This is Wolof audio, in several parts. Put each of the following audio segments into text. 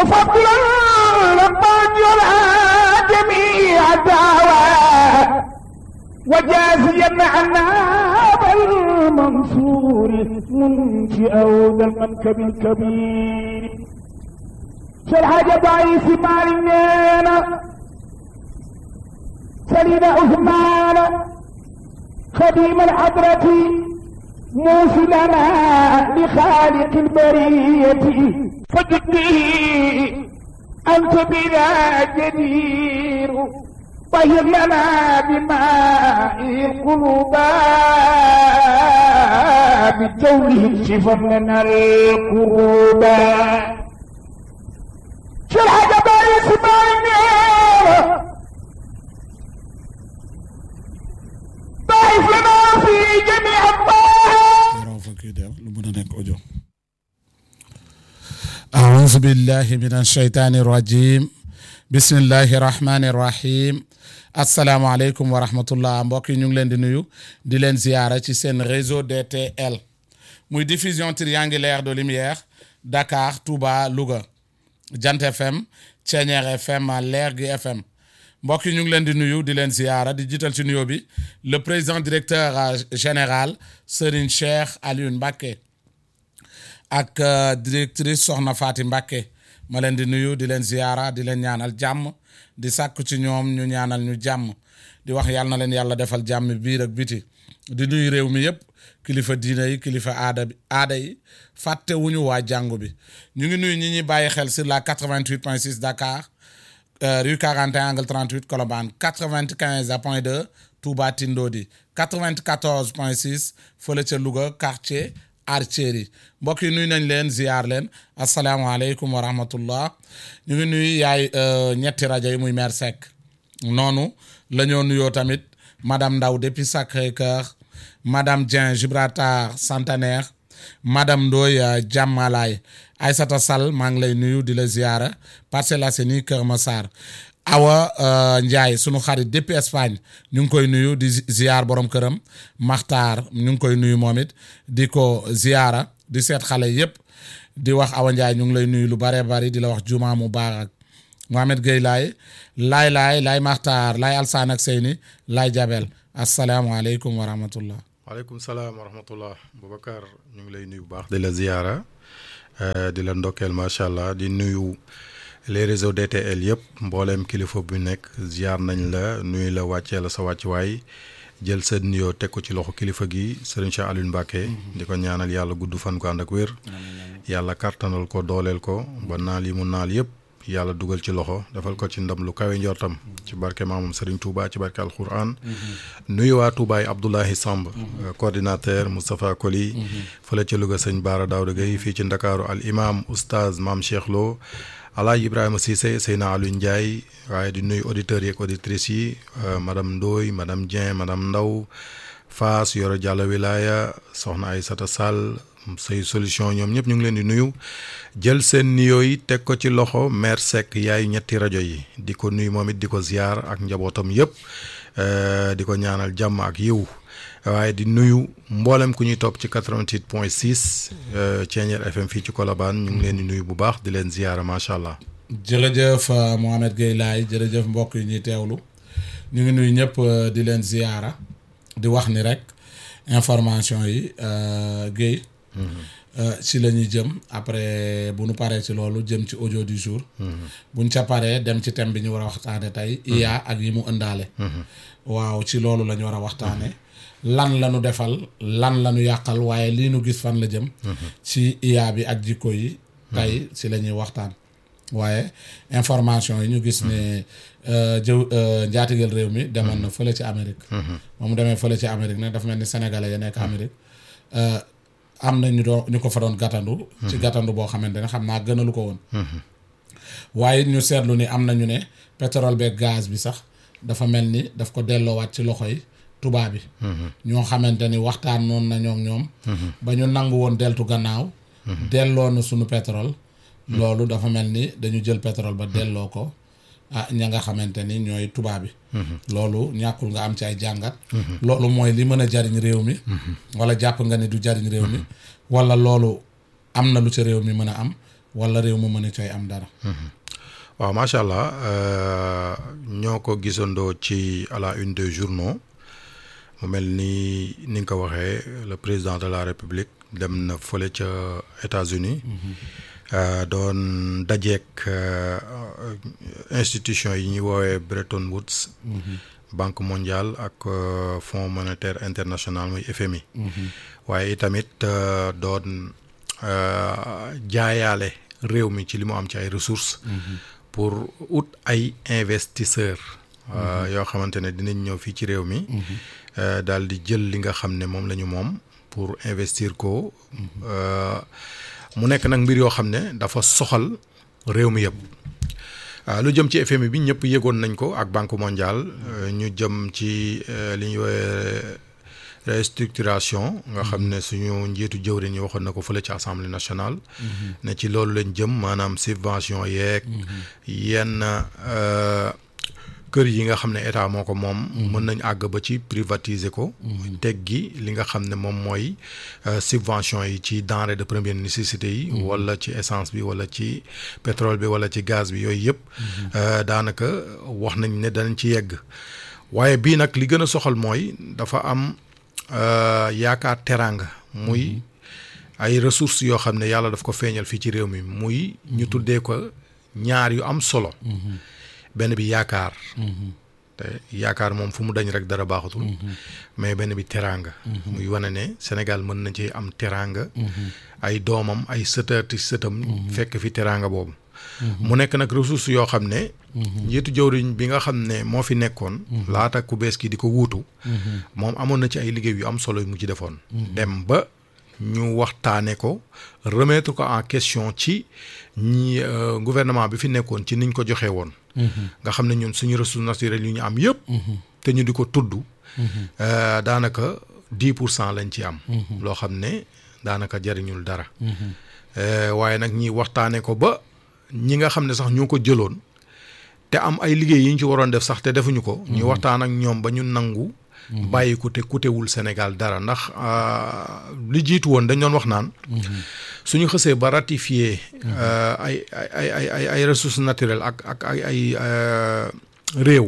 وفضلا لقد يرى جميع الدعوى وجازيا عنا بالمنصور منشئ ذا المنكب الكبير شرح ضعيف مالنا سليم عثمان خديم الحضرة موصلنا لخالق البرية فجدي أنت بنا جدير طهر لنا بماء القلوب بجوله شفر لنا القلوب شرح جبال اسماعيل ضعف لنا في جميع الطاعات raw fa kii def lu mën a nekk audio أعوذ بالله من الشيطان الرجيم بسم الله الرحمن الرحيم asalaamaaleykum wa rahmatullah mbokk yi ñu ngi leen di nuyu di leen ziyaara ci seen réseau DTL muy diffusion triangulaire de lumière Dakar Touba Louga Jant FM Ceeñeer FM Lergui FM mbokk yi ñu ngi leen di nuyu di leen ziyaara di jiital ci nuyoo bi le président directeur général Serigne Cheikh Alioune Mbacké ak directrice Soxna Faati Mbacké ma leen di nuyu di leen ziyaara di leen ñaanal jàmm di sàkku ci ñoom ñu ñaanal ñu jàmm di wax yàlla na leen yàlla defal jàmm biir ak biti di nuyu réew mi yëpp kilifa diina yi kilifa aada bi aada yi fàtte wuñu waa jàngu bi ñu ngi nuyu ñi ñuy bàyyi xel sur la 88.6 Dakar rue 41 angle 38 Colobane 95 point 2 Touba Tindodi 94.6 fële ca Louga quartier Artillerie mbokk yi nuyu nañ leen ziar leen asalaamaaleykum wa rahmatullah ñu ngi nuyu yaay ñetti rajo yi muy maire Seck noonu la ñoo nuyoo tamit madame Ndaw depuis Sacré-Cœur madame Dieng Gibraltar Centenaire madame Ndoye Jàmmalaay Aïssata Sall maa ngi lay nuyu di la ziara Parcelles Assainies Kër Massar Awa Ndiaye sunu xarit depuis Espagne ñu ngi koy nuyu di ziar borom këram Maxtaar ñu ngi koy nuyu moom it di ko ziara di seet xale yépp di wax Awa Ndiaye ñu ngi lay nuyu lu bare bari di la wax juma mubarak Mohamed Gueye laay laay laay laay Maxtaar laay Alsaan ak Seyni laay Jabel asalaamualeykum wa rahmatullah waaleykum salaam wa rahmatullah Boubacar ñu ngi lay nuyu bu baax di la ziyaara di la ndokkeel macha allah di nuyu les réseaux DTL yëpp mbooleem kilifa bu nekk ziyaar nañ la nuyu la wàccee la sa wàccuwaay jël sa nuyoo teg ko ci loxo kilifa gi sëriñ Cheikh Alioune Mbacké di ko ñaanal yàlla gudd fan ko ànd ak wér yàlla kartanal ko dooleel ko ba naal yi mu naal yëpp yàlla dugal ci loxo defal ko ci ndam lu kawe njortam ci barke maamam Serigne Touba ci barke alquran nuyu waa Touba yi Abdoulahi Samb coordinateur Moustapha Koli fële ca Louga sëñ Baara Daouda Gueye fii ci Ndakaaru al imam oustaz maam Cheikh Lo Alaaji Ibrahima Cissé Seyna Aliou Ndiaye waaye di nuyu auditeurs yi ak auditrices yi madame Ndoye madame Dieng madame Ndaw Faas Yoro Diallo Wilaya soxna Aïssata Sall say solution ñoom ñëpp ñu ngi leen di nuyu jël seen nuyoo yi teg ko ci loxo maire Seck yaay ñetti rajo yi di ko nuyu moom it di ko ziar ak njabootam yëpp di ko ñaanal jàmm ak yiw waaye di nuyu mboolem ku ñuy topp ci 88 point 6 Thiéniere FM fii ci Colobane ñu ngi leen di nuyu bu baax di leen ziar macha allah. jërëjëf Mohamed Gueye laay jërëjëf mbokk yi ñuy teewlu ñu ngi nuyu ñëpp di leen ziara di wax ni rek information yi Gueye. ci la ñuy jëm après bu nu paree ci loolu jëm ci audio du jour. buñ ca paree dem ci thème bi ñu war a waxtaane tey. IA ak yi mu ëndaale. waaw ci loolu la ñu war a waxtaane lan la ñu defal lan la ñu yàqal waaye lii nu gis fan la jëm. ci IA bi ak jikko yi. tey ci la ñuy waxtaan. waaye information yi ñu gis ne jëw njaatigeel réew mi demoon na fële ci Amérique. ba mu demee fële ci Amérique nag dafa mel ni sénégalais ya nekk Amérique. am na ñu doon ñu ko fa doon gàttandu. ci gàttandu boo xamante ne xam naa gënalu ko woon. waaye ñu seetlu ni am na ñu ne pétrole beeg gaz bi sax dafa mel ni daf ko delloowaat ci loxo yi tubaab bi. ñoo xamante ni waxtaan noonu na ñoom ñoom. ba ñu nangu woon deltu gannaaw. delloo na sunu pétrole. loolu dafa mel ni dañu jël pétrole ba delloo ko ah ña nga xamante ni ñooy tubaab bi. loolu ñàkkul nga am ci ay jàngat. loolu mooy li mën a jariñ réew mi. wala jàpp nga ne du jariñ réew mi. wala loolu am na lu ca réew mi mën a am wala réew mu mën a cay am dara waaw macha allah euh, ñoo ko gisandoo ci à la une des journaux mu mel ni ni nga ko waxee le président de la république dem na fële ca États-Unis euh, doon dajeek euh, institution yi ñuy woowee Bretton Woods banque mondiale ak euh, fonds monétaire international muy FMI waaye itamit euh, doon euh, jaayaale réew mi ci li mu am ci ay ressources pour ut ay investisseurs euh, yoo xamante ne dinañ ñëw fii ci réew mi euh, daal di jël li nga xam ne moom la ñu moom pour investir ko euh, mu nekk nag mbir yoo xam ne dafa soxal réew mi yëpp ah lu jëm ci FMI bi ñëpp yëgoon nañ ko ak Banque mondiale euh, ñu jëm ci euh, li ñuy woowee restructuration nga xam ne suñu njiitu jëwriñ yi waxoon na ko fële ci assemblée nationale. ne ci loolu lañ jëm maanaam subvention yeeg. yenn euh, kër yi nga xam ne état moo ko moom. mën nañ àgg ba ci privatiser ko. teggi li nga xam ne moom mooy euh, subvention yi ci denrée de première nécessité yi. wala ci essence bi wala ci pétrole bi wala ci gaz bi yooyu yëpp. euh, daanaka wax nañ ne danañ ci yegg. waaye bii nag li gën a soxal mooy dafa am euh, yaakaar teraanga muy ay ressources yoo xam ne yàlla daf ko feeñal fii ci réew mi muy ñu tuddee ko ñaar yu am solo benn bi yaakaar te yaakaar moom fu mu dañ rek dara baaxatul mais benn bi teraanga muy wane ne Sénégal mën na ci am teraanga ay doomam ay sëtaati sëtam fekk fi teraanga boobu mu nekk nag ressource yoo xam ne njiitu jëwriñ bi nga xam ne moo fi nekkoon laata ku bees ki di ko wuutu moom amoon na ci ay liggéey yu am solo yu mu ci defoon dem ba ñu waxtaane ko remettre ko en question ci ñi euh, gouvernement bi fi nekkoon ci niñ ko joxee woon nga xam ne ñun suñu ressources naturelles yu ñu am yëpp te ñu di ko tudd euh, daanaka dix pour cent lañ ci am loo xam ne daanaka jariñul dara Euh, waaye nag ñi waxtaane ko ba ñi nga xam ne sax ñoo ko jëloon te am ay liggéey yi ñu ci waroon def sax te defuñu ko ñu waxtaan ak ñoom ba ñu nangu bàyyi ko te kutewul Sénégal dara ndax euh, li jiitu woon dañ doon wax naan suñu xësee ba ratifié euh, ay ay ay ay ay ressources naturelles ak ak ay ay euh, réew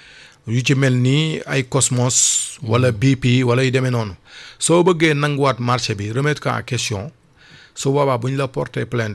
yu ci mel ni ay Cosmos wala BP wala yu demee noonu soo bëggee nanguwaat marché bi remettre ko en question su boobaa bu ñu la porter plainte